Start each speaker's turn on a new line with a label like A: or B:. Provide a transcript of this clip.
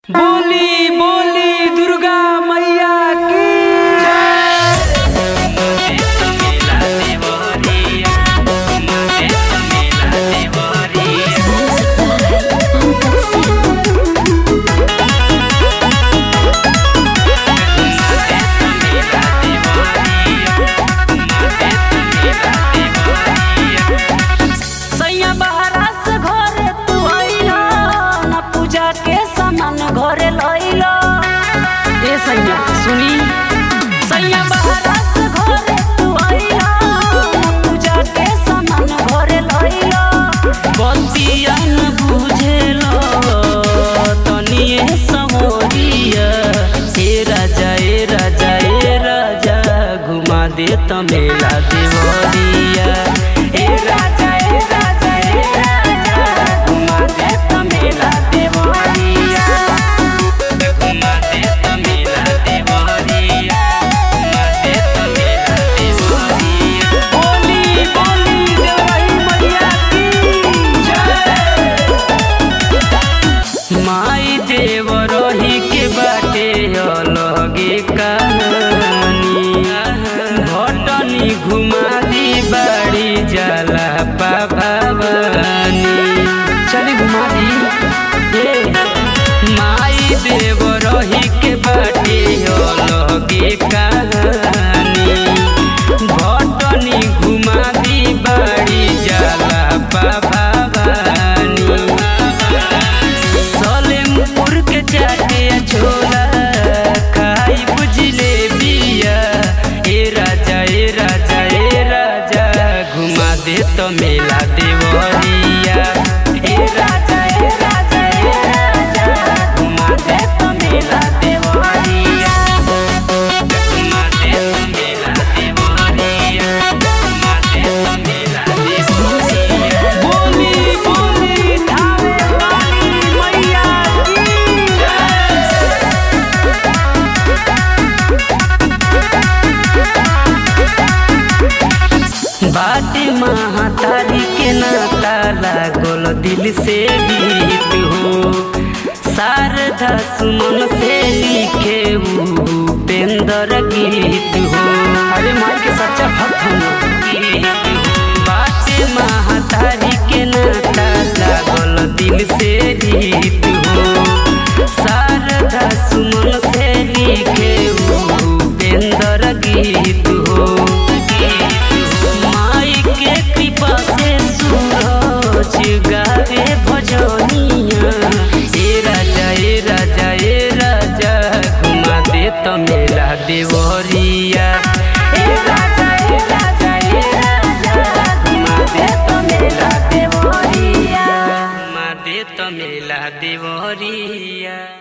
A: बोली बोली दुर्गा मैया की
B: सैया बहरा से घरे तू आइला ना पूजा के सामान घरे लइला
A: ए सैया सुनी
B: सैया बहरा से घरे तू आइला ना पूजा के सामान घरे लइला
A: बतिया न बुझेलो तनिए समोरिया ए राजा ए राजा ए राजा घुमा दे त मेला देवरिया ए राजा ए राजा ए राजा घुमा दे त मेला देवरिया घुमा दे त मेला देवरिया घुमा दे त मेला देवरिया बोली बोली देवरी मैया की जय माई देव रही के बाटे अलगे कहानी भटनी घुमा दी बाड़ी जाला पावानी चली घुमा दी ए माई देव रही के बाटे अलगे कहानी भटनी घुमा दी बाड़ी जाला पावानी सलेमपुर के चाटे छोला खाई बुझले बिया ए राजा ए राजा ए राजा घुमा दे तो मेला देवरिया ए राजा ए राजा ए राजा घुमा दे तो मेला देवरिया घुमा दे तो मेला देवरिया घुमा दे तो मेला देवरिया बोली बोली धावे वाली मैया की बाटे महातारी के नाता लागल दिल से गीत हो शारदा सुमन से लिखे उपेंद्र गीत हो अरे माई के सच्चा भक्त हम बाटे महातारी के नाता लागल दिल से गीत हो शारदा सुमन से लिखे उपेंद्र गीत हो माई के कृपा से सूरज गावे भजनिया ए राजा ए राजा ए राजा घुमा दे तो मेला देवरिया ए राजा ए राजा ए राजा घुमा दे तो मेला देवरिया घुमा दे तो मेला देवरिया